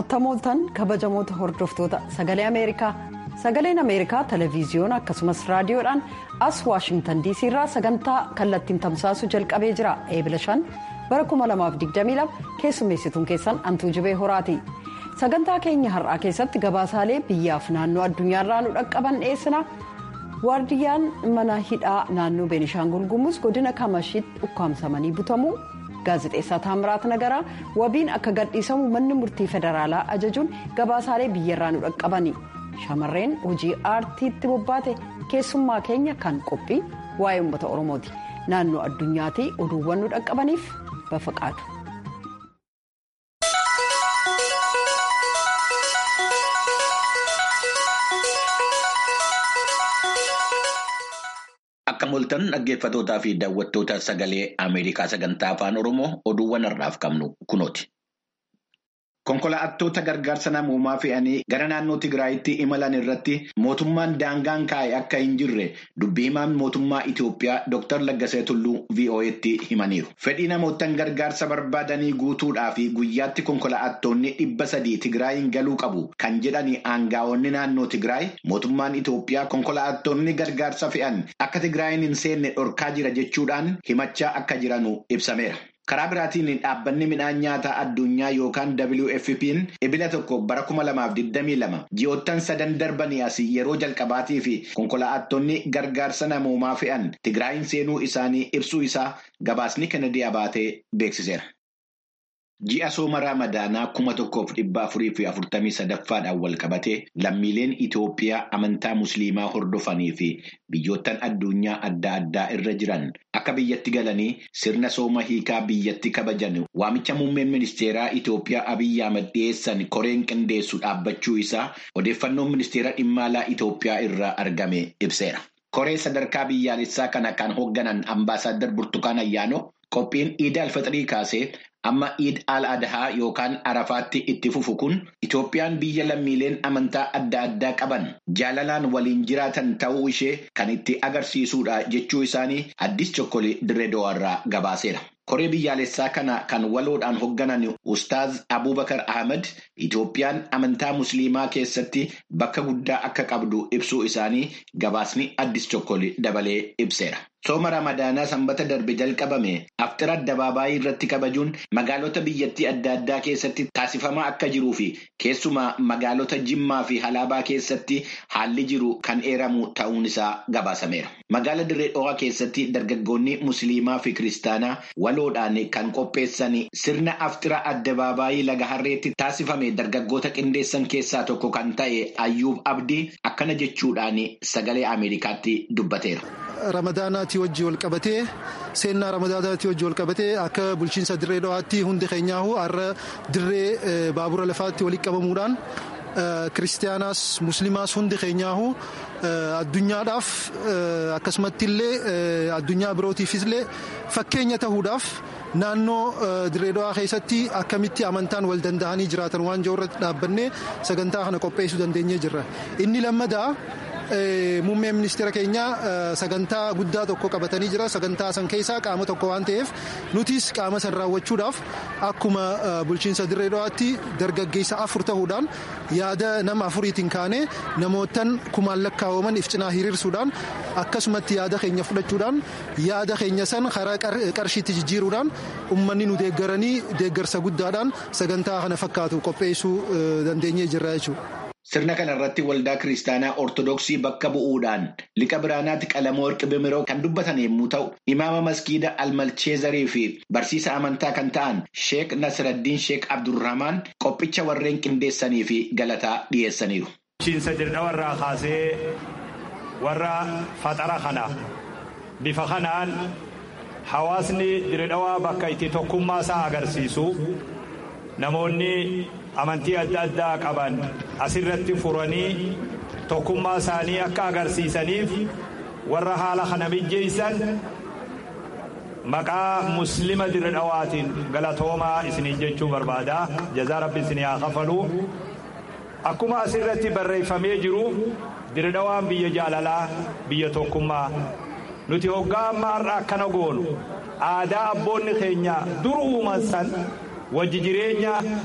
attamooltan kabajamoota hordoftoota sagalee ameerikaa sagaleen ameerikaa televiziyoona akkasumas raadiyoodhaan as waashingtan diisii irraa sagantaa kallattiin tamsaasu jalqabee jira eebila 5 bara 2022 keessummeessituun keessan antuu jibee horaati sagantaa keenya har'aa keessatti gabaasaalee biyyaaf naannoo addunyaarraa nu dhaqqaban dhiyeessina waardiyyaan mana hidhaa naannoo beenishaangul gumuuz godina kamashiitti ukkaamsamanii butamuu. gaazexeessaa taamiraat nagaraa wabiin akka gadhiisamu manni murtii federaalaa ajajuun gabaasaalee biyyarraa nu dhaqqabani shamarreen hojii aartiitti bobbaate keessummaa keenya kan qophii waa'ee uummata oromooti naannoo addunyaatii oduuwwan nu dhaqqabaniif bafaqaadu. Akka mul'atan dhaggeeffatootaa fi daawwattoota sagalee Ameerikaa sagantaa afaan Oromoo oduuwwan har'aaf qabnu kunooti. Konkolaattota gargaarsa namoomaa fe'anii gara naannoo Tigraayitti imalan irratti mootummaan daangaan kaa'e akka hin jirre dubbii himaan mootummaa Itoophiyaa Dr. Laggasee Tulluu VOA'tti himaniiru. Fedhii namootaan gargaarsa barbaadanii guutuudhaa fi guyyaatti konkolaattonni dhibba sadii Tigraayin galuu qabu kan jedhani aangaa'onni naannoo Tigraay mootummaan Itoophiyaa konkolaattonni gargaarsa fe'an akka Tigraayin hin seenne dhorkaa jira jechuudhaan himachaa akka jiranu ibsameera. Karaa biraatiin dhaabbanni midhaan nyaataa addunyaa yookaan WFP'n ebila tokko bara 2022 ji'oottan sadan darbanii as yeroo jalqabaatii fi konkolaattonni gargaarsa namoomaa fe'an Tigraayin seenuu isaanii ibsuu isaa gabaasni Kennedy Abaatee beeksiseera. Ji'a sooma Raamadaanaa kuma tokkoof dhibba afurii fi afurtamii sadaffaadhaan wal qabatee lammiileen Itoophiyaa amantaa Musliimaa hordofanii fi biyyoottan addunyaa adda addaa irra jiran akka biyyatti galanii sirna sooma hiikaa biyyatti kabajan waamicha muummeen ministeeraa Itoophiyaa Abiyyi Ahmad dhiyeessan koreen qindeessu dhaabbachuu isaa odeeffannoon ministeera dhimma alaa Itoophiyaa irraa argame ibseera. Koree sadarkaa biyyaalessaa kana kan hoogganan ambaasaadar Burtukaan Ayyaanoo qophiin iida alfaxirii kaasee. Amma iid al adhaa yookaan arafaatti itti fufu kun Itoophiyaan biyya lammiileen amantaa adda addaa qaban jaalalaan waliin jiraatan ta'uu ishee kan itti agarsiisudha jechuu isaanii addis chokkolee dirreedawaarraa gabaaseera. Koree biyyaalessaa kana kan waloodhaan hoogganan Ustaaz Abubakar Ahmed Itoophiyaan amantaa Musliimaa keessatti bakka guddaa akka qabdu ibsuu isaanii gabaasni addis chokkolee dabalee ibseera. Sooma Ramadaanaa sanbata darbe jalqabame aftira addabaabaayii irratti kabajuun magaalota biyyattii adda addaa keessatti taasifamaa akka jiruu fi keessumaa magaalota Jimmaa fi Halaabaa keessatti haalli jiru kan eeramu ta'uun isaa gabaasameera. Magaala Dirree Dhawaa keessatti dargaggoonni Musliimaa fi Kiristaanaa waloodhaan kan qopheessan sirna aftira addabaabaayii laga harreetti taasifame dargaggoota qindeessan keessaa tokko kan ta'e Ayyuub Abdii akkana jechuudhaan sagalee Ameerikaatti dubbateera. Ramadaanaatii wajjii wal qabatee seenaa ramadaanaatii wajjii wal qabatee akka bulchiinsa dirree dhawaatti hundi keenyaahu har'a dirree baabura lafaatti walitti qabamuudhaan kiristaanaas musliimaas hundi keenyaahu addunyaadhaaf akkasumatti illee addunyaa birootiifis illee fakkeenya ta'uudhaaf naannoo dirree dhawaa keessatti akkamitti amantaan wal danda'anii jiraatan waan jiru irratti dhaabbannee sagantaa kana qopheessuu dandeenyee jirra inni lammadaa. Muummeen ministeera keenyaa sagantaa guddaa tokko qabatanii jira. Sagantaa san keessaa qaama tokko waan ta'eef nutis qaama san raawwachuudhaaf akkuma bulchiinsa dirree dhawaatti dargaggeessa afur ta'uudhaan yaada nama afuriitiin kaanee namootaan kumaan lakkaa'aman if cinaa hiriirsuudhaan akkasumatti yaada keenya fudhachuudhaan yaada keenya san karaa qarshiitti jijjiiruudhaan uummanni nu deeggaranii deeggarsa guddaadhaan sagantaa kana fakkaatu qopheessuu dandeenyee jirra jechuudha. Sirna kana irratti waldaa kiristaanaa Ortodoksii bakka bu'uudhaan liqa biraanaatti qalama warqi bimiroo kan dubbatan yommuu ta'u, imaama maskiida almalcheezarii fi barsiisa amantaa kan ta'an Sheek Nasiraddiin Sheek Abdurrahmaan qophicha warreen qindeessanii fi galataa dhiyeessaniiru. Bulchiinsa dirdawarraa kaasee warra faxara kana bifa kanaan hawaasni dirdawaa bakka itti tokkummaa isaa agarsiisu namoonni. amantii adda addaa qaban asirratti furanii tokkummaa isaanii akka agarsiisaniif warra haala kana mijjeessan maqaa muslima dirdhawaatiin galatoomaa isiniin jechuu barbaada jazaa rabbi isinii haa kafalu akkuma asirratti barreeffamee jiru dirdhawaan biyya jaalalaa biyya tokkummaa nuti hoggaa amma har'a akkana goonu aadaa abboonni keenya dur uuman san wajji jireenya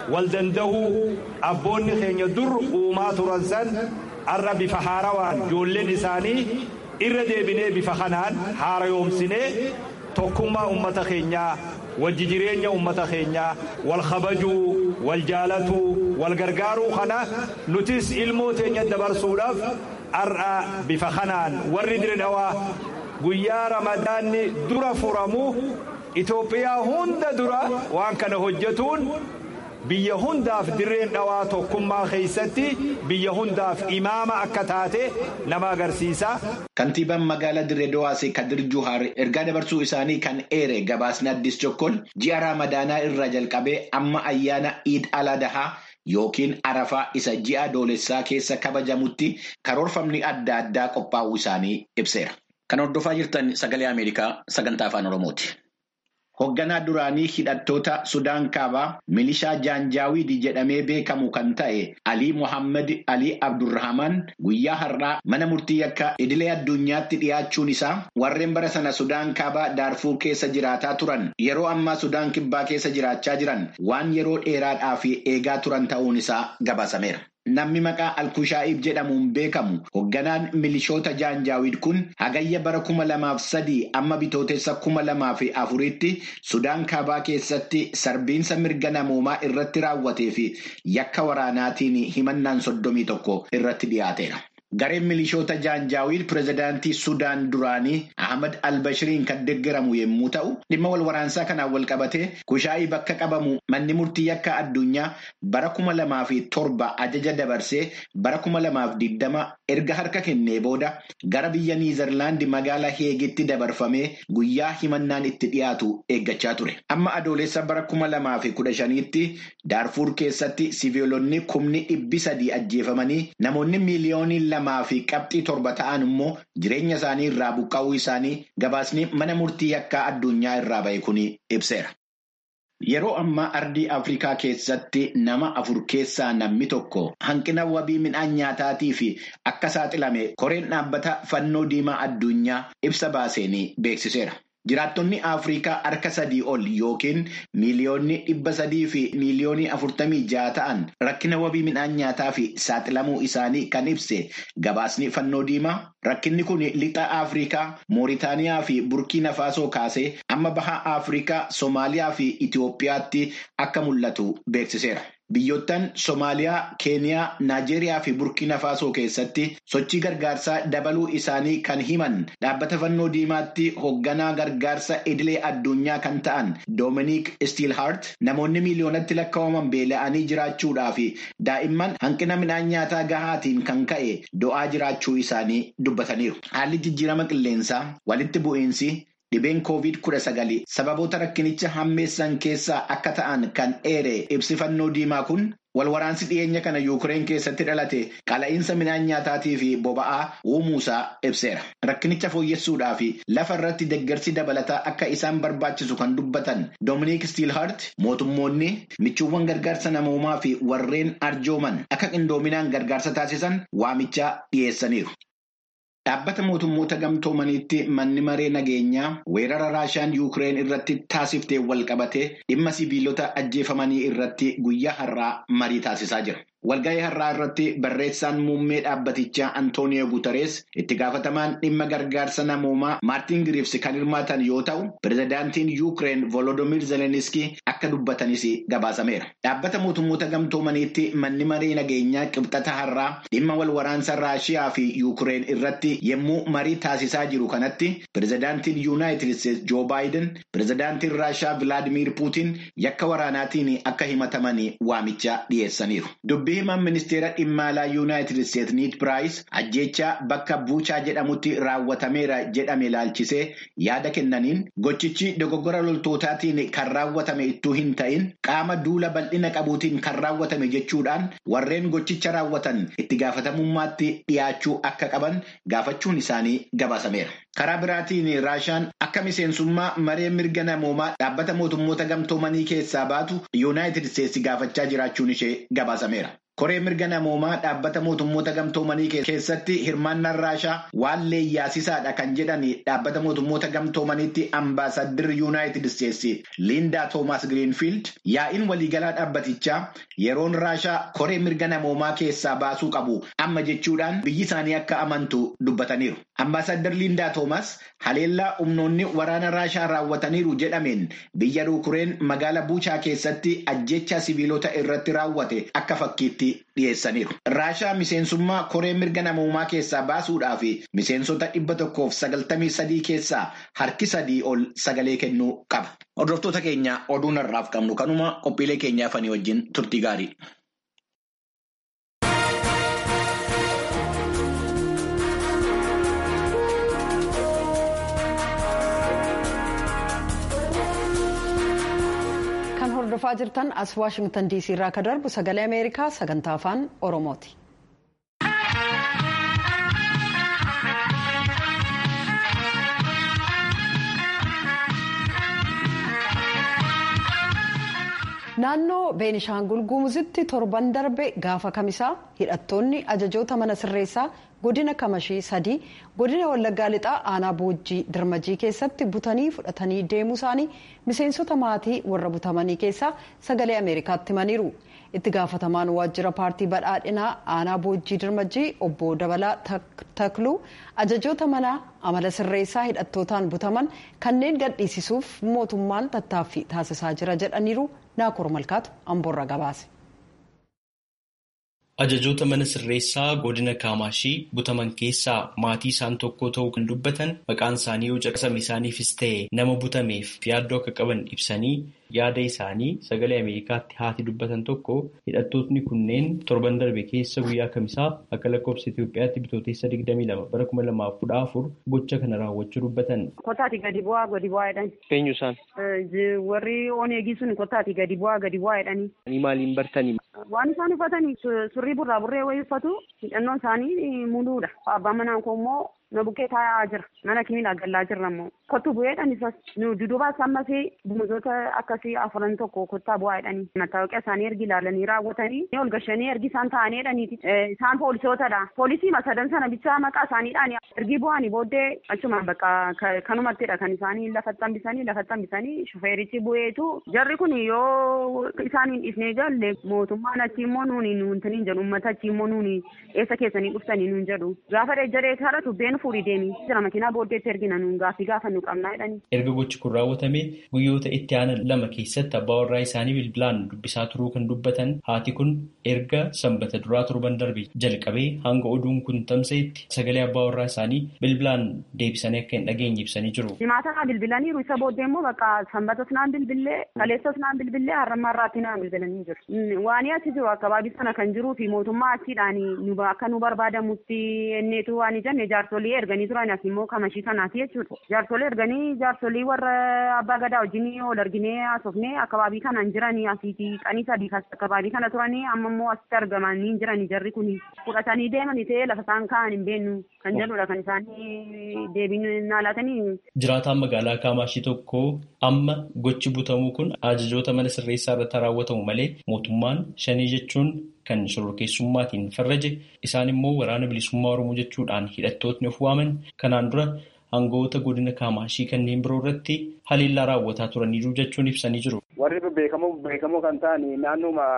wal dandahuu abboonni keenya dur uumaa turan san har'a bifa haarawaan ijoolleen isaanii irra deebinee bifa kanaan haarayoomsinee tokkummaa ummata keenyaa wajji jireenya ummata keenyaa wal kabajuu wal jaalatuu wal gargaaruu kana nutis ilmoo teenya dabarsuudhaaf har'a bifa kanaan warri diridhawaa guyyaa ramadaanni dura furamu Itoophiyaa hunda dura waan kana hojjetuun biyya hundaaf dirreen dhawaa tokkummaa keessatti biyya hundaaf imaama akka taate nama agarsiisa. Kantiibaan magaalaa Dirree Dawaasee Kadir Juhaar ergaa dabarsuu isaanii kan eere gabaasni addis Chokkol ji'a Raamadaanaa irraa jalqabee amma ayyaana Iid Aladahaa yookiin Arafaa isa ji'a Adoolessaa keessa kabajamutti karoorfamni adda addaa qophaa'uu isaanii ibseera. Kan hordofaa jirtan sagalee Ameerikaa sagantaa afaan Oromooti. Hoogganaa duraanii hidhattoota Sudaan Kaabaa milishaa Jaanjaawiid jedhamee beekamu kan ta'e Alii Mohaammed Alii Abdurrahamaan guyyaa har'aa mana murtii yakka idilee addunyaatti dhiyaachuun isaa warreen bara sana Sudaan Kaabaa Daarfuur keessa jiraataa turan yeroo ammaa Sudaan Kibbaa keessa jiraachaa jiran waan yeroo dheeraadhaaf eegaa turan ta'uun isaa gabaasameera. Namni maqaa Alkushaa'iib jedhamuun beekamu hoogganaan milishoota Jaanjaawiid kun hagayya bara kuma lamaaf sadii amma bitootessa kuma lamaaf afuritti Sudaan Kaabaa keessatti sarbiinsa mirga namoomaa irratti raawwatee fi yakka waraanaatiin himannaan soddomii tokko irratti dhiyaateera. Gareen milishoota Jaanjaawiid pirezidaantii Sudaan duraanii Ahmad Albashiriin kan deeggaramu yommuu ta'u, dhimma wal waraansaa kanaan wal qabatee Kushaa'ii bakka qabamu manni murtii yakka addunyaa bara kuma lamaa fi torba ajaja dabarsee bara kuma lamaaf digdama erga harka kennee booda gara biyya Niizerlaandi magaalaa Heegitti dabarfamee guyyaa himannaan itti dhiyaatu eeggachaa ture. Amma adoolessa bara kuma lamaa fi kudha shaniitti Daarfuur keessatti siviilonni kumni dhibbi sadii ajjeefamanii namoonni miiliyoonii lamaa fi qabxii torba ta'an immoo jireenya isaanii irraa buqqa'uu isaanii gabaasni mana murtii yakkaa addunyaa irraa ba'e kun ibseera. Yeroo ammaa ardii Afrikaa keessatti nama afur keessaa namni tokko hanqina wabii midhaan nyaataatii fi akka saaxilame koreen dhaabbata fannoo diimaa addunyaa ibsa baaseen beeksiseera. Jiraattonni Afrikaa harka sadii ol yookiin miiliyoonni dhibba sadii fi miiliyoonii afurtamii jaha ta'an rakkina wabii midhaan nyaataa fi saaxilamuu isaanii kan ibse gabaasni fannoo diimaa. Rakkinni kun lixa Afrikaa, Mooritaaniyaa fi Burkiina Faasoo kaasee amma baha Afrikaa, Somaaliyaa fi Itiyoophiyaatti akka mul'atu beeksiseera. Biyyoottan Somaaliyaa, Keeniyaa, Naajeeriyaa fi Burkiina Faasoo keessatti sochii gargaarsaa dabaluu isaanii kan himan dhaabbata fannoo diimaatti hoogganaa gargaarsa idilee addunyaa kan ta'an Doominiik Stiilhaart namoonni miiliyoonatti lakkaa'aman beela'anii jiraachuudhaa fi daa'imman hanqina midhaan nyaataa gahaatiin kan ka'e do'aa jiraachuu isaanii dubbataniiru. Haalli jijjiirama qilleensaa walitti bu'iinsi. Dhibeen koovid kudha sagali sababoota rakkinicha hammeessan keessaa akka ta'an kan eere ibsi fannoo diimaa kun walwaraansi dhiyeenya kana yuukireen keessatti dhalate qala'iinsa midhaan nyaataatii fi boba'aa uumuusaa ibseera. Rakkinicha fooyyessuudhaa fi lafa irratti deeggarsi dabalataa akka isaan barbaachisu kan dubbatan Doominiik Stiilhaart mootummoonni michuuwwan gargaarsa namoomaa fi warreen arjooman akka qindoominaan gargaarsa taasisan waamichaa dhiyeessaniiru. Dhaabbata mootummoota gamtoomaniitti manni maree nageenyaa weerara raashaan yuukireen irratti taasiftee wal qabatee dhimma sibiilota ajjeefamanii irratti guyyaa har'aa marii taasisaa jira. Walga'ii har'aa irratti barreessaan muummee dhaabbatichaa Antooniyo Guutarees itti gaafatamaan dhimma gargaarsa namoomaa Maartiin Giriifs kan hirmaatan yoo ta'u, pirezidaantiin Yuukireen Volodoomiir Zeleniskii akka dubbatanis gabaasameera. Dhaabbata mootummoota gamtoomaniitti manni maree nageenyaa qibxata har'aa dhimma wal waraansa Raashiyaa fi Yuukireen irratti yommuu marii taasisaa jiru kanatti pirezidaantiin Yuunaayitid Isteetsi Joo Baayiden, pirezidaantiin Raashiyaa Vilaadimiir Puutiin yakka waraanaatiin akka himataman waamicha dhiyeessaniiru. Dubbii himan ministeera dhimma alaa yuunaayitid isteetsi niid piraayis ajjeechaa bakka buuchaa jedhamutti raawwatameera jedhame ilaalchisee yaada kennaniin gochichi dogoggora loltootaatiin kan raawwatame ittuu hin ta'in qaama duula bal'ina qabuutiin kan raawwatame jechuudhaan warreen gochicha raawwatan itti gaafatamummaatti dhiyaachuu akka qaban gaafachuun isaanii gabaasameera. Karaa biraatiin Raashaan akka miseensummaa maree mirga namoomaa dhaabbata mootummoota gamtoomanii keessaa baatu yuunaayitid isteetsi gaafachaa jiraachuun ishee gabaasameera. Koree mirga namoomaa dhaabbata mootummoota gamtoomanii keessatti hirmaannaan Raashaa waan leeyyaasisaadha kan jedhan dhaabbata mootummoota gamtoomaniitti ambaasaddir Yuunaayitid Isteetsi Liindaa Toomaas Giriinfiild yaa'iin waliigalaa dhaabbatichaa yeroon Raashaa koree mirga namoomaa keessaa baasuu qabu amma jechuudhaan biyyi isaanii akka amantu dubbataniiru. Ambaasaddir Liindaa Toomaas haleellaa humnoonni waraana Raashaa raawwataniiru jedhameen biyya Yukureen magaala Buuchaa keessatti ajjeechaa sibiilota irratti raawwate akka fakkiitti dhiyeessaniiru. Raashaa miseensummaa koree mirga namoomaa keessaa baasuudhaaf miseensota dhibba tokkoof sagaltamii sadii keessaa harki sadii ol sagalee kennuu qaba. Hordoftoota keenya oduun har'aaf qabnu kanuma qophiilee keenyaa fanii wajjin turtii gaarii. hordofaa jirtan as waashingtan diisii irraa akka darbu sagalee ameerikaa sagantaa afaan oromooti. naannoo beenishaangul gumuzitti torban darbe gaafa kamisaa hidhattoonni ajajoota mana sirreessaa godina kamashii sadii godina wallaggaa lixaa aanaa boojjii dirmajii keessatti butanii fudhatanii deemuu isaanii miseensota maatii warra butamanii keessaa sagalee ameerikaatti himaniiru itti gaafatamaan waajjira paartii badhaadhinaa aanaa boojjii dirmajii obbo dabalaa takluu ajajoota mana amala sirreessaa hidhattootaan butaman kanneen gadhiisisuuf mootummaan tattaaffii taasisaa jira jedhaniiru naakoor malkaatu amboorra gabaase. Ajajoota mana sirreessaa godina Kaamaashii butaman keessaa maatii isaan tokko ta'uu kan dubbatan maqaan isaanii yoo caqasame isaaniifis ta'e nama butameef yaaddoo akka qaban ibsanii yaada isaanii sagalee Ameerikaatti haati dubbatan tokko hidhattootni kunneen torban darbe keessa guyyaa kamisaa akka lakkoofsa Itoophiyaatti bitooteessa 22 bara 2014 gocha kana raawwachuu dubbatan. Kottaati gadi bu'aa gadi bu'aa jedhani. Eenyu isaan? Warri oneegii sun kottaati gadi bu'aa gadi bu'aa jedhani. Maaliin bartanii? Waan isaan uffatanii surrii burraa burree wayii uffatu hidhannoon isaanii muluudha. Abbaan manaa koo immoo na bukkee taa'aa jira. Mana kimiidha gallaa jirra immoo. Kottu bu'eedhaan isas nu dudubaas ammas gumuzoota akkasii afuran tokko kottaa bu'aa jedhanii. Mattaawaqaa isaanii ergi ilaalanii raawwatanii ol gashanii ergi isaan taa'anii jedhaniiti. Isaan poolisootadha. Poolisii masadan sana bichaa maqaa isaaniidhaan ergi bu'anii booddee achuma bakka kanumattidha kan isaanii lafatti hambisanii lafatti hambisanii shufeerichi bu'eetu jarri kun yoo isaaniin dhiifnee galle mootummaan achi immoo nuuni nuuntaniin jedhu uummata achi immoo nuuni eessa keessanii dhuftanii nuun jedhu. Gaafa dejjaree kara tubbeen fuudhii deemii jira makiinaa booddeetti ergina nuun gaaffii gaafa nu qabnaa jedhanii. Erga gochi kun raawwatame guyyoota itti aanan lama keessatti abbaa warraa isaanii bilbilaan dubbisaa turuu kan dubbatan haati kun erga sanbata duraa torban darbe jalqabee hanga oduun kun tamsa'etti sagalee abbaa warraa isaanii bilbilaan deebisanii akka hin dhageenye ibsanii jiru. Himaataa bilbilaniiru isa booddee immoo bakka sanbatas naan bilbillee kaleessas naan bilbillee har'ammaa irraatti naan bilbilanii jiru. Waan achi jiru akkabaabii sana kan jiruu fi mootummaa achiidhaan akka nu barbaadamutti enneetu waan jenne jaarsolii erganii turan as immoo kamashii kanaati jechuudha. Jaarsolii erganii jaarsolii warra abbaa gadaa wajjin ol arginee haasofnee akkabaabii kanaan jiranii asiiti qanii sadii akkabaabii kana turanii amma immoo asitti argamanii jiranii jarri kun fudhatanii deemanii ta'ee lafa isaan ka'an hin beeknu kan jedhudha kan isaanii deebiin naalaatanii. Jiraataan magaalaa Kaamaashii tokko amma gochi butamuu kun ajajoota mana sirreessaa irratti raawwatamu malee mootummaan shanii jechuun kan shororkeessummaatiin farraje isaan immoo waraana bilisummaa oromoo jechuudhaan hidhattootni of waaman kanaan dura aangawoota godina kaamaashii kanneen biroo irratti haleellaa raawwataa turaniiru jechuun ibsanii jiru. Warri beekamoo beekamoo kan ta'an naannooma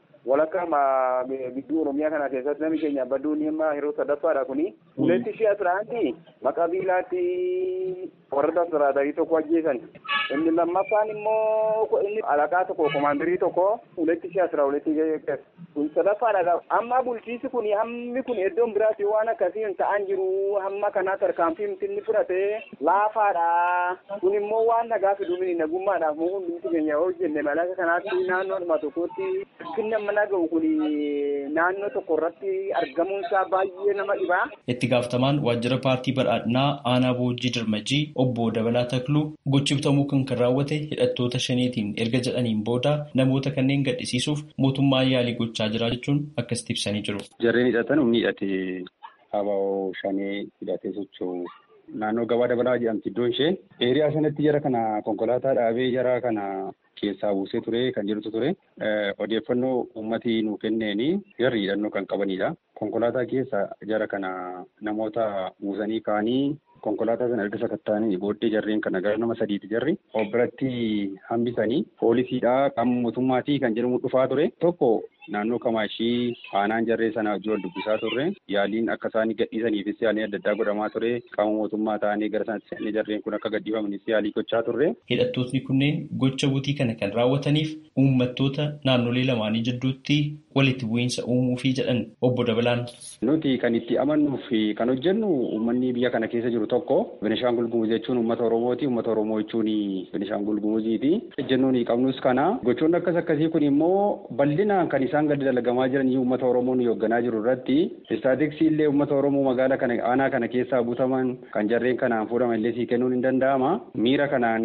walakkaa gidduu oromiyaa kana keessatti namni keenya badduun himma yeroo sadaffaadha kuni. Uletti shi'a turaanti maqaa biilaatti warra tasiraatarii tokko ajjeesan. Inni lammaffaan immoo inni alaqaa tokko komaandarii tokko uletti shi'a tura uletti kun sadaffaadha. Amma bulchiisi kun hammi kun iddoon biraatti waan akkasiin ta'an jiru hamma kanaa tarkaanfii inni fudhate laafaadha. Kun immoo waan nagaa fiduun nagummaadhaaf moo hundumti keenya yoo hojjenne malaka kanaatti naannoodhuma tokkotti kinna mana ga'u kun naannoo tokko irratti argamuun isaa baay'ee nama dhibaa. Itti gaafatamaan waajjira paartii badhaadhinaa aanaa boojjii dirmajii obbo Dabalaa Takluu gochi butamuu kan kan raawwate hidhattoota shaniitiin erga jedhaniin booda namoota kanneen gadhisiisuuf mootummaan yaalii gochaa jira jechuun akkasitti ibsanii jiru. Jarreen hidhatan humni hidhate habaa'oo shanee hidhatee socho'u naannoo gabaa dabalaa jedhamti iddoon ishee. Eeriyaa sanatti jara kana konkolaataa dhaabee jara kana keessaa buusee ture kan jirutu ture. Odeeffannoo uummatii nuu kenneeni jarri hidhannoo kan qabanidha. Konkolaataa keessa jara kana namoota buusanii kaanii konkolaataa sana erga sakatta'anii booddee jarreen kana gara nama sadiiti jarri of biratti hambisanii poolisiidha qaama mootummaatii kan jedhamu dhufaa ture tokko naannoo kamaashii aanaan jarree sana wajjin wal dubbisaa turre yaaliin akka isaanii gadhiisaniifis yaaliin adda addaa godhamaa ture qaama mootummaa ta'anii gara sanatti seenne jarreen kun akka gadhiifamanis yaalii gochaa turre. Hidhattootni kunneen gocha butii kana kan raawwataniif uummattoota naannolee lamaanii jidduutti walitti bu'iinsa uumuufii jedhan obbo Dabalaan. Nuti kan itti amannuu fi kan hojjennu uummanni biyya kana keessa jiru tokko Benishaangul Gumuz jechuun uummata Oromooti. Uummata Oromoo jechuun Benishaangul Gumuziiti. Ejjennoon qabnus kana. Gochoonni akkas akkasii kun immoo bal'inaan kan isaan gadi dalagamaa jiran uummata Oromoo nu hoogganaa jiru irratti istaatiksii illee uummata Oromoo magaala kana aanaa kana keessaa butaman kan jarreen kanaan fuudhaman illee sii kennuun hin danda'ama. Miira kanaan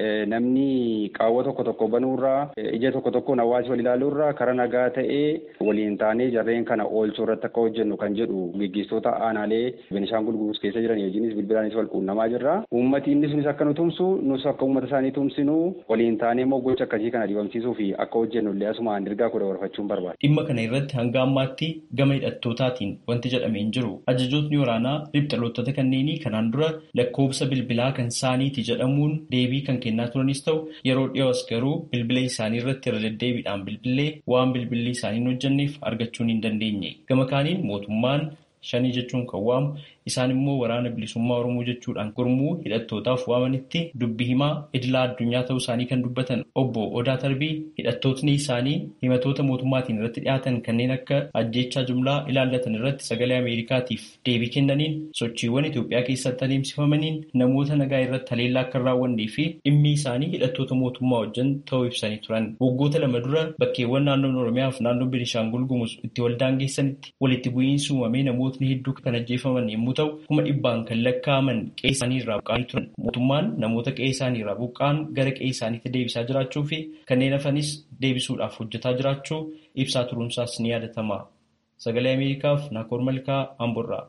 namni qaawwa tokko tokko banuurraa ija tokko tokkoon hawaasi wal ilaaluurraa karaa nagaa ta'ee waliin taanee jarreen kana oolchuu irratti akka hojjennu kan jedhu gaggeessitoota aanaalee Benishaangul Gumuz keessa jiran hojiinis bilbilaanis wal quunnamaa jirra. Uummati inni sunis akka nu tumsu nus akka uummata isaanii tumsinu waliin taanee immoo gocha akkasii kana dibamsiisuu fi akka hojjennu illee asumaan dirgaa kudha warfachuun barbaada. Dhimma kana irratti hanga ammaatti gama hidhattootaatiin wanti jedhamee hin jiru. Ajajootni waraanaa riphxalootota kanneenii kanaan dura lakkoobsa bilbilaa kan isaaniiti jedhamuun deebii kan kennaa turanis ta'u yeroo dhiyoos garuu bilbila isaanii irratti irra deddeebiidhaan bilbilee waan bilbilli isaanii hin hojjenneef argachuun hin dandeenye. Gama kaaniin mootummaan shanii jechuun kan waamu isaan immoo waraana bilisummaa oromoo jechuudhaan gurmuu hidhattootaaf waamanitti dubbi himaa idilaa addunyaa ta'uu isaanii kan dubbatan obbo Odaa Tarbii hidhattootni isaanii himatoota mootummaatiin irratti dhiyaatan kanneen akka ajjeechaa jumlaa ilaallatan irratti sagalee Ameerikaatiif deebii kennaniin sochiiwwan Itoophiyaa keessatti adeemsifamaniin namoota nagaa irratti haleellaa akka hin raawwannee fi dhimmi isaanii hidhattoota mootummaa wajjin ta'uu ibsanii turan. Waggoota lama dura bakkeewwan naannoon Oromiyaa fi naannoon Beenishaangul Gumuz itti waldaangeessanitti walitti bu'iinsi uumamee namootni hedduu kan ajjeefaman yommuu ta'u kuma dhibbaan kan lakkaa'aman qe'ee isaanii irraa buqqa'anii turan. Mootummaan namoota qe'ee isaanii irraa buqqa'an gara qe'ee isaaniitti deebisaa jiraachuu fi kanneen hafanis deebisuudhaaf hojjetaa jiraachuu ibsaa turuunsaas ni yaadatama. Sagalee Ameerikaaf Naakoor Malkaa Amborraa.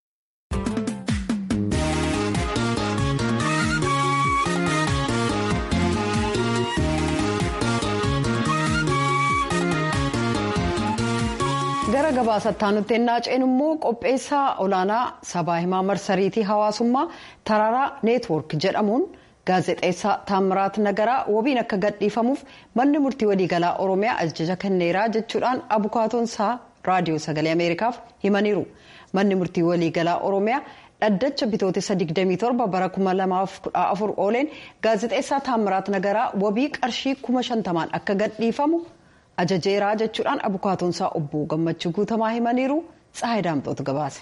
gara gabaasaatti nutti ennaa ceenu immoo qopheessaa olaanaa sabaa himaa marsariitii hawaasummaa taraaraa neetwoork jedhamuun gaazexeessaa taamiraat nagaraa wabiin akka gadhiifamuuf manni murtii waliigalaa oromiyaa ajaja kenneeraa jechuudhaan abukaatoonsaa raadiyoo sagalee ameerikaaf himaniiru manni murtii waliigalaa oromiyaa dhaddacha bitootessa 27 bara 2014 ooleen gaazexeessaa taamiraat nagaraa wabii qarshii 50,000 akka gadhiifamu. ajajeeraa jechuudhaan abukaatoonsaa obbo gammachuu guutamaa himaniiru tsahayi daamxootu gabaase.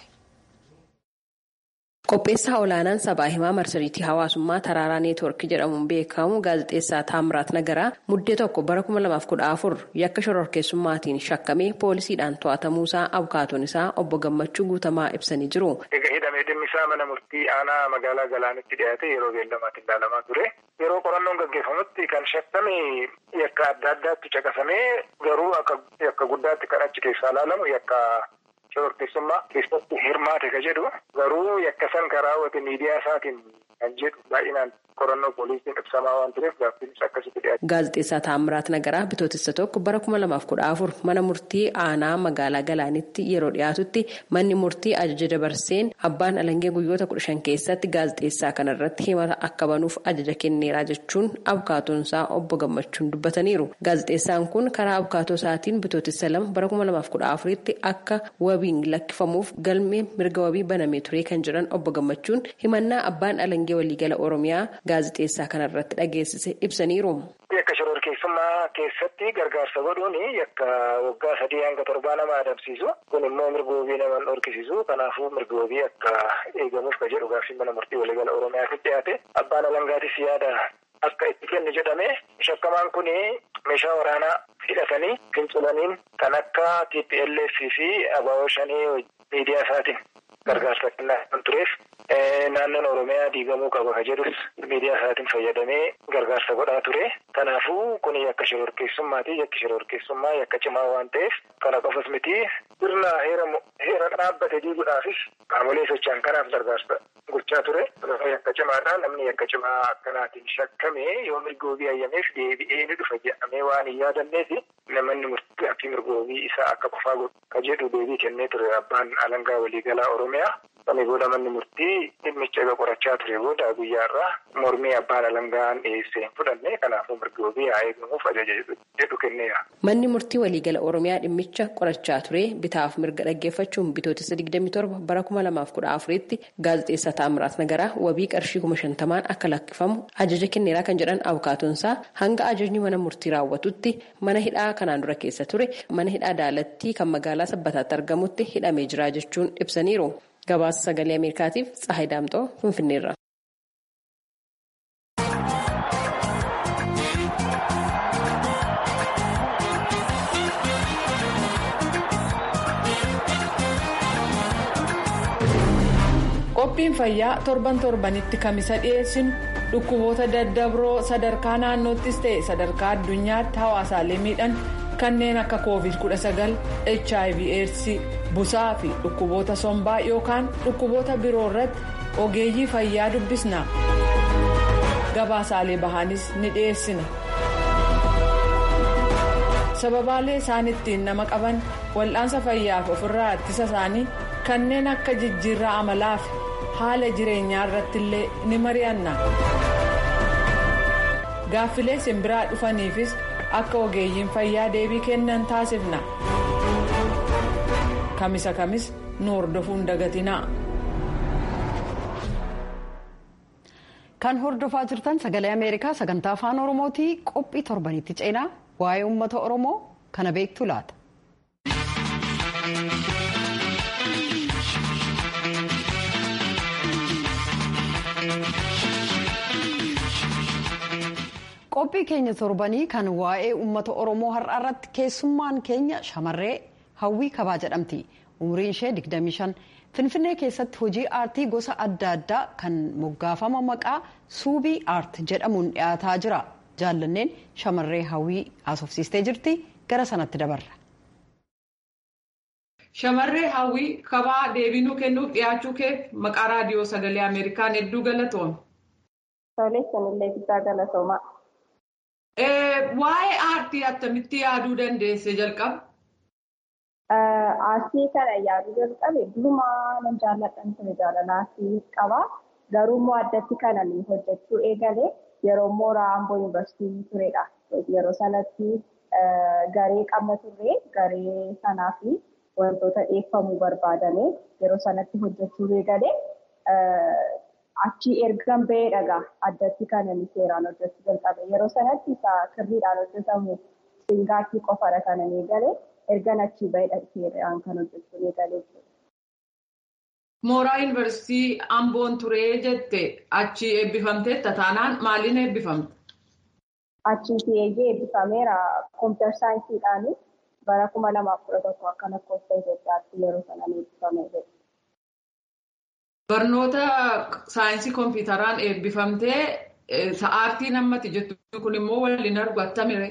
Qopheessaa olaanaan sabaa himaa marsariitii hawaasummaa taraaraa neetwoorkii jedhamuun beekamu gaazexeessaa Taamiraat Nagaraa muddee tokko bara 2014 yakka shororkeessummaatiin shakkamee poolisiidhaan to'atamuusaa abukaatoon isaa obbo Gammachuu Guutamaa ibsanii jiru. Egaa hidhamee dhimmisaa mana murtii aanaa magaalaa Galaanitti dhiyaate yeroo beellamaatti ilaalamaa ture. Yeroo qorannoon gaggeeffamutti kan shakkame yakka adda addaatti caqasamee garuu yakka guddaatti kan achi keessaa ilaalamu yakka shororkeessummaa keessatti hirmaate ka jedhu garuu yakka san karaa raawwate miidiyaa isaatiin kan jedhu baay'inaan qorannoo poolisiin ibsamaa waan tureef gaaffiinis akkasitti dhiyaate. Gaazexeessaa Taamiraat Nagaraa bitootessa tokko bara kuma lamaaf kudha afur mana murtii aanaa magaalaa Galaanitti yeroo dhiyaatutti manni murtii ajaja dabarseen abbaan alangee guyyoota kudha shan keessatti gaazexeessaa kanarratti himata akka banuuf ajaja kenneeraa jechuun abukaatoonsaa obbo Gammachuun dubbataniiru. Gaazexeessaan kun karaa abukaatoo isaatiin bitootessa lama bara kuma lamaaf kudha afuritti akka wabiin lakkifamuuf galmee mirga wabii banamee ture kan jedhan obbo Gammachuun himannaa abbaan alangee waliigala Oromiyaa gaazexeessaa kanarratti dhageessise ibsaniiru. Yakka shororkeessummaa keessatti gargaarsa godhuun yakka waggaa sadii hanga torbaa nama adamsiisu kun immoo mirga wabii nama dhorkisiisu kanaafuu mirga wabii akka eegamuuf ka jedhu gaaffiin mana murtii waliigala Oromiyaatti dhiyaate abbaan alangaatis yaada akka itti kennu jedhame shakkamaan kun meeshaa waraanaa hidhatanii fincilaniin kan akka TPLF fi ABO shanii miidiyaa isaatiin gargaarsa kennaa kan tureef naannoon Oromiyaa diigamuu qaba ka jedhus miidiyaa isaatiin fayyadamee gargaarsa godhaa ture. Kanaafuu kun yakka shororkeessummaati. Yakki shororkeessummaa yakka cimaa waan ta'eef kana qofas miti sirna heera dhaabbate diiguudhaafis qaamolee socho'an kanaaf gargaarsa gochaa ture. Yakka cimaadha. Namni yakka cimaa akkanaatiin shakkamee yoo mirgoobii ayyameef deebi'ee ni dhufa jedhamee waan hin yaadanneefi namoonni murtii fi mirgoobii isaa akka qofaa ka jedhu deebii kennee ture abbaan alangaa waliigalaa Oromiyaa. Sana booda manni murtii dhimmicha egaa qorachaa ture booda guyyaarraa mormii abbaan alangaan dhiyeessee hin fudhanne kanaafuu mirgoobii haa eegamuuf ajaja jedhu kenneera. Manni murtii waliigala Oromiyaa dhimmicha qorachaa ture bitaaf mirga dhaggeeffachuun bitootessa 27 bara 2014tti gaazexeessaa Taamiraat Nagaraa wabii qarshii kuma shantamaan akka lakkifamu ajaja kenneeraa kan jedhan abukaatoonsaa hanga ajajni mana murtii raawwatutti mana hidhaa kanaan dura keessa ture mana hidhaa daalattii kan magaalaa sabbataatti argamutti hidhamee jira jechuun ibsaniiru. Gabaasa sagalee Ameerikaatiif Tsahayi Daamxoo Finfinneerra. Qophiin fayyaa torban torbanitti kamisa dhiyeessinu dhukkuboota daddabroo sadarkaa naannoottis ta'e sadarkaa addunyaatti hawaasaalee miidhan kanneen akka covid-19 hiv aids busaa fi dhukkuboota sombaa yookaan dhukkuboota biroo irratti ogeeyyii fayyaa dubbisna gabaasaalee bahaanis ni dhiyeessina sababaalee isaan ittiin nama qaban wal'aansa fayyaaf ofirraa ittisa isaanii kanneen akka jijjiirraa amalaa fi haala jireenyaa irratti illee ni mari'anna gaaffilee simbiraa dhufaniifis akka ogeeyyiin fayyaa deebii kennan taasifna kamisa kamis nu hordofuun dagatinaa. kan hordofaa jirtan sagalee ameerikaa sagantaa afaan oromootii qophii torbanitti ceenaa waa'ee uummata oromoo kana beektu laata. qophii keenya torbanii kan waa'ee uummata oromoo har'a irratti keessummaan keenya shamarree hawwii kabaa jedhamti umriin ishee 25 finfinnee keessatti hojii aartii gosa adda addaa kan moggaafama maqaa suubii aart jedhamuun dhiyaataa jira jaallanneen shamarree hawwii haasofsiistee jirti gara sanatti dabarra. shamarree hawwii kabaa deebinuu kennuuf dhiyaachuu keef maqaa raadiyoo sagalee ameerikaan hedduu galatoome. Toleessanillee guddaa galatoomaa. Waa'ee aartii attamitti yaaduu dandeesse jalqaba? Aartii kana yaaduu jalqabe durumaa nan jaalladhan ture jaalala aartii qaba. Garuu immoo addatti kanan hojjechuu eegale yeroo mooraa Amboo Yuunivarsiitii turedha. Yeroo sanatti garee qabna turre garee sanaa fi wantoota dhiyeeffamuu barbaadame yeroo sanatti hojjechuu eegale. Achii ergan bahee dhagaa addatti kan inni seeraan hojjechuu jalqabe. Yeroo sanatti isa kirriidhaan hojjetamu singaatti qofadha kan inni eegale. Ergan achii bahee seeraan kan hojjechuu eegale. Mooraa yuunivarsiitii Amboon turee jette achii eebbifamtee taanaan maaliin eebbifamte? Achiitii eeyyee eebbifameera kompiitar saayinsiidhaan bara kuma lamaaf kudha tokko akka lakkoofsa Itoophiyaatti yeroo sanaan eebbifamee Barnoota saayinsii kompiitaraan eebbifamtee aartii nammati jettu kun immoo waliin argu attamire?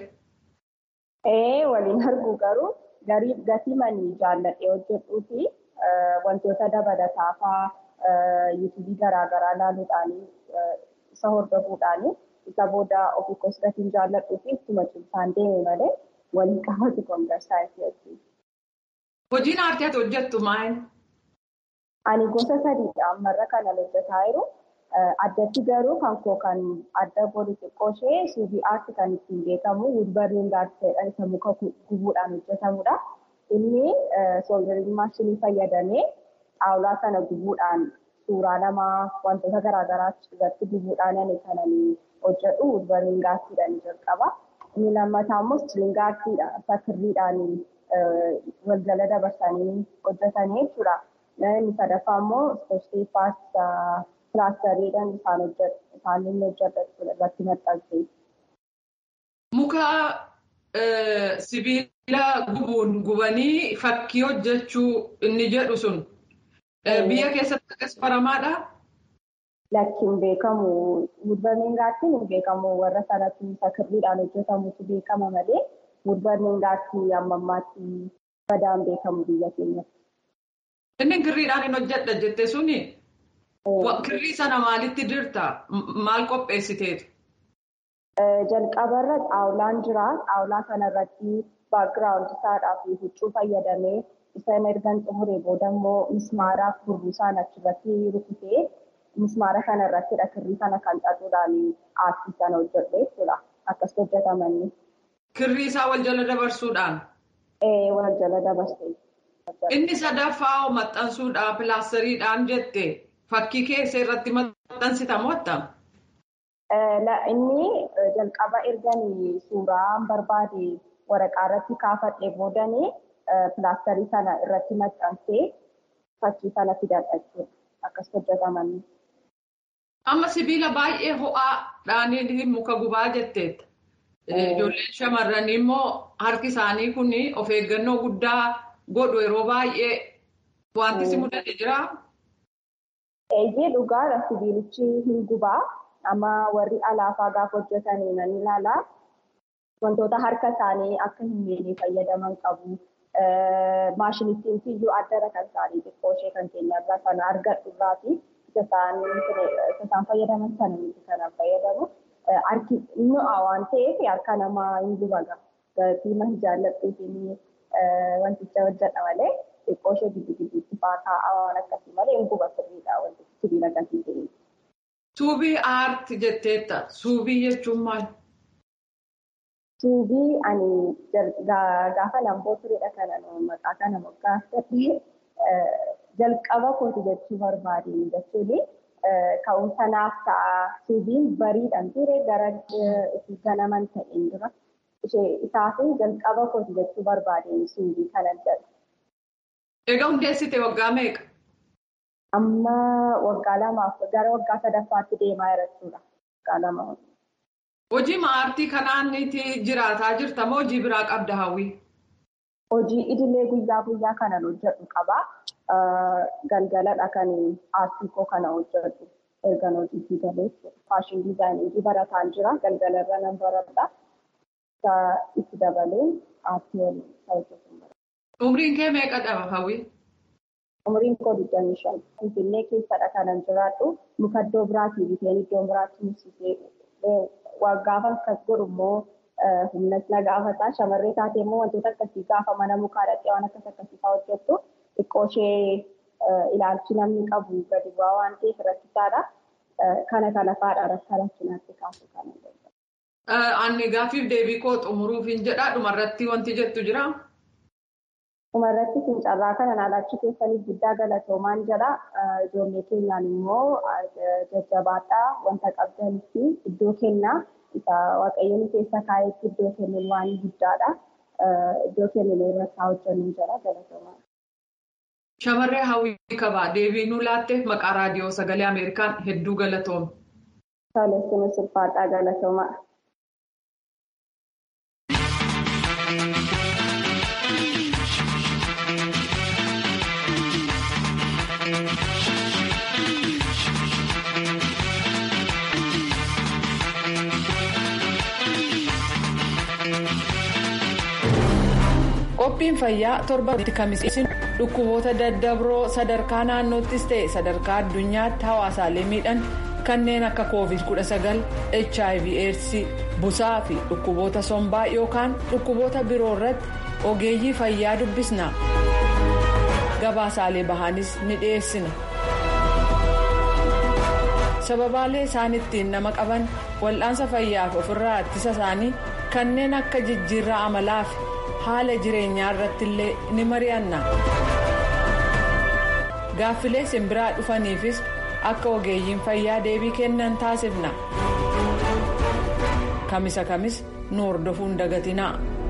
Ee waliin argu garuu gatii manii jaalladhee hojjedhuu fi wantoota dabalataa fa'aa yuutuubii garaagaraa ilaaluudhaan isa hordofuudhaan isa booda ofii koos gatiin jaalladhuu fi ittuma cimsaan deeme malee waliin qabatu kompiitar saayinsii hojii. Hojiin aartii ati hojjettu maali? Ani gosa sadiidha ammarra kanan hojjetaa jiru. Addatti garuu kan koo kan adda godhu xiqqoo ishee suubii aartii kan ittiin beekamu wulbarriin gaazexeedhaan isa muka gubuudhaan hojjetamudha. Inni sooldarii maashinii fayyadamee xaawulaa sana gubuudhaan suuraa namaa wantoota garaagaraa irratti gubuudhaan ani kanan hojjedhu wulbarriin gaazexeedhaan jalqaba. Inni lammataa immoo istiriinga aartiidha. Isa kirriidhaan walgala dabarsanii hojjetanii jechuudha. Inni sadaffaa immoo ispoortii paastaa pilaastariidhaan isaan isaan inni hojjetan irratti maxxanse. Muka sibiila gubuun gubanii fakkii hojjechuu inni jedhu sun biyya keessatti akkas baramaadha. lakki hin beekamu wudbarneengaatti hin beekamu warra sanatti isa kirriidhaan hojjetamutu beekama malee wudbarneengaatti amma ammaatti badaan beekamu biyya keenyatti. Inni kirriidhaan hin hojjedha jette suni kirrii sana maalitti dirta maal qopheessiteetu? Jalqabarra xaawulaan jira. Xaawulaa kanarratti baakgiraawundi isaadhaa fi huccuu fayyadamee isaan ergan xumuree booda immoo mismaaraaf burbuusaan achirratti rukutee mismaara kanarrattidha kirrii kana kan xaxuudhaan aartii sana hojjedhe jechuudha. Akkas hojjetamanni. Kirrii isaa wal jala dabarsuudhaan? Ee wal jala dabarsee. Inni sadaffaa maxxansuudhaan pilaastariidhaan jette fakkii keessa irratti maxxansitamu attam? Inni jalqaba erganii suuraan barbaade waraqaa irratti kaafadhee boodanii pilaastarii sana irratti maxxansee fakkii sana fidadha jechuudha. Akkas hojjetamanni. Amma sibiila baay'ee ho'aadhaan muka gubaa jetteetta. Ijoolleen shamarranii immoo harki isaanii kun of eeggannoo guddaa godhu yeroo baay'ee wanti si mudate jiraa? Eeyyee dhugaadha sibiilichi hin gubaa. Amma warri alaafaa gaafa hojjetanii nan ilaalaa. Wantoota harka isaanii akka hin miine fayyadaman qabu. Maashinittiin iyyuu addara kan isaanii xiqqoo ishee kan keenyarraa sana argadhu irraati. Isa isaan fayyadaman sana miti kanan fayyadamu. Harki nu'a waan ta'eef harka namaa hin gubaga. Gatii mahi jaalladhuutiin wanticha hojjedha malee xiqqoo ishee giddu gidduutti fa'aa kaa'aa waan akkasii malee hin guba sirriidha wanti sibiila gatii ta'e. Suubii aarti jetteetta. Suubii jechuun maal? Suubii ani gaafa lamboo turedha kana maqaa kana moggaafadhe jalqaba kooti jechuu barbaadeen jechuun ka'umsa naaf ta'a. Suubiin bariidhaan ture gara ganaman ta'een dura. Isaaf jalqaba kooti jechuu barbaadeen suubii kana jedha. Egaa hundeessite waggaa meeqa? Amma waggaa lamaaf gara waggaa sadaffaatti deemaa jira. Waggaa lama. Hojii aartii kanaanitti jiraataa jirta moo hojii biraa qabda hawwii? Hojii idilee guyyaa guyyaa kanan hojjedhu qaba. Galgaladha kan aartii koo kana hojjedhu. Ergan hojiitti galee faashin diizaayinii barataan jira. Galgalarra nan baradha. Itti dabalee aartii waliin hojjetu. Umriin kee meeqa dhaba hawwii? Umriin koo digdamii shan. Finfinnee keessadha kanan jiraadhu. Muka iddoo biraatii biteen iddoo biraatti mursisee gaafa akkas godhu immoo humnas na gaafata. Shamarree taatee immoo wantoota akkasii gaafa mana mukaa dhaqee waan akkas akkasii fa'aa hojjettu xiqqoo ishee ilaalchi namni qabu gadi bu'aa waan ta'eef rakkisaadha. Kana kana fa'aadha rakka rakkinaatti kaasu kana. Ani gaaffiif deebii koo xumuruuf hin jedhaa dhumarratti wanti jettu jiraa? Dhumarratti fincarraa kana alachi keessaniif guddaa galatoomaan jedha. Ijoollee keenyaan immoo jajjabaadhaa wanta qabdanitti iddoo kennaa. Isa waaqayyoon keessa kaa'etti iddoo kennuun waan guddaadha. Iddoo kennuun irratti haa hojjennu jedha galatoomaan. Shamarree hawwii qabaa deebii nuu laatteef maqaa raadiyoo sagalee Ameerikaan hedduu galatoome. Tolessuun sulfaadhaa galatoomaa. Qophiin fayyaa torbanitti kamiseessin dhukkuboota daddabroo sadarkaa naannoottis ta'e sadarkaa addunyaatti hawaasaalee miidhan kanneen akka covid-19 hiv aids busaa fi dhukkuboota sombaa yookaan dhukkuboota biroo irratti ogeeyyii fayyaa dubbisna gabaasaalee bahanis ni dhiyeessina. sababaalee isaan ittiin nama qaban wal'aansa fayyaaf ofirraa ittisa isaanii kanneen akka jijjiirraa amalaa fi haala jireenyaa irratti illee ni mari'anna. gaaffilee simbiraa dhufaniifis akka ogeeyyiin fayyaa deebii kennan taasifna. kamisa kamis nu hordofuun dagatinaa.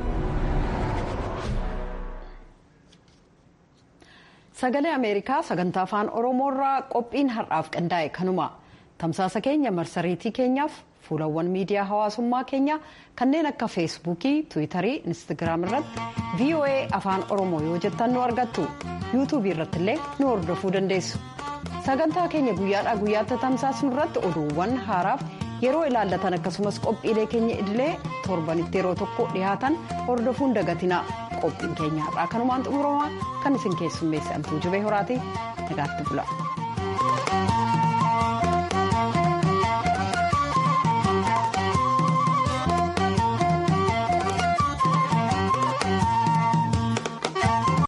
sagalee ameerikaa sagantaa afaan oromoorraa qophiin har'aaf qindaa'e kanuma tamsaasa keenya marsariitii keenyaaf fuulawwan miidiyaa hawaasummaa keenya kanneen akka feesbuukii tiwiitarii instagiraam irratti voa afaan oromoo yoo jettan nu argattu yuutuubii irratti illee nu hordofuu dandeessu sagantaa keenya guyyaadhaa guyyaatti tamsaasnu irratti oduuwwan haaraaf yeroo ilaallatan akkasumas qophiilee keenya idilee torbanitti yeroo tokko dhihaatan hordofuun dagatinaa qophiin keenya har'aa kanumaan xumuramaa kan isin keessummeesse antuu jibee horaati nagaatti bula.